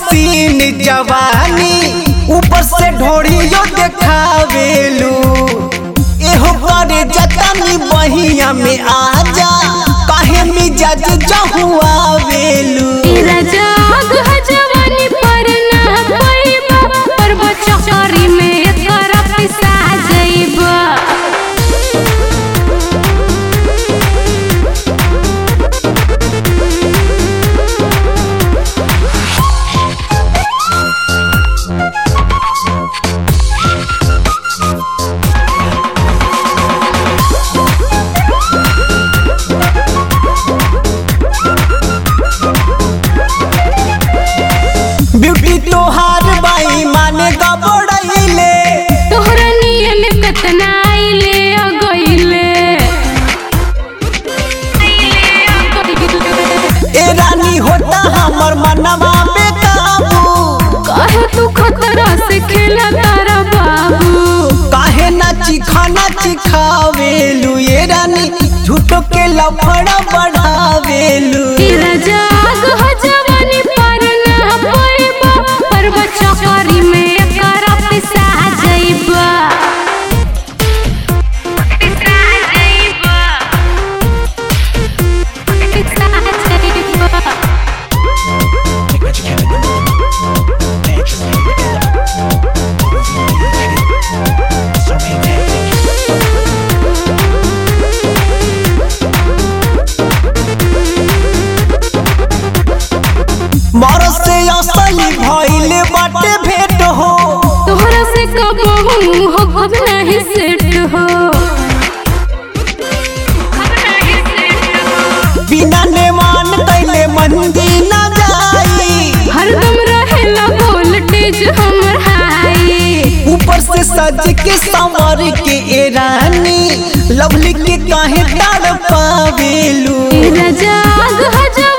scene जवानी ऊपर से ढोड़ियो देखावेलू एहो करे जतनी बहिया में आजा काहे मिजाज जहुआवेलू तेरा जाग है जवानी पर ना पैबा पर बचकरी में तोरा पैसा जइबा ब्यूटी तोहार बाई माने गबड़ैले तोहरा नियन कतना आइले आ गइले ए रानी होता हमर मनवा बेकाबू कहे तू खतरा से खेला तारा बाबू काहे ना चिखाना चिखावेलू ये रानी झूठो के लफड़ा बढ़ावेलू तेरा जाग है जवानी पर ना पैबा पर बचकरी में तोरा पैसा जइबा पैसा जइबा पैसा जइबा मर से असली भइले बाटे भेट हो तोहरा से कबहू हो अब नहीं सेट हो बिना नेमान तैले मंदी न जाई हरदम रहेला वोल्टेज हमर हाई ऊपर से सज के संवर के ए रानी लवली के काहे ताड़ पावेलू तेरा जाग है जवानी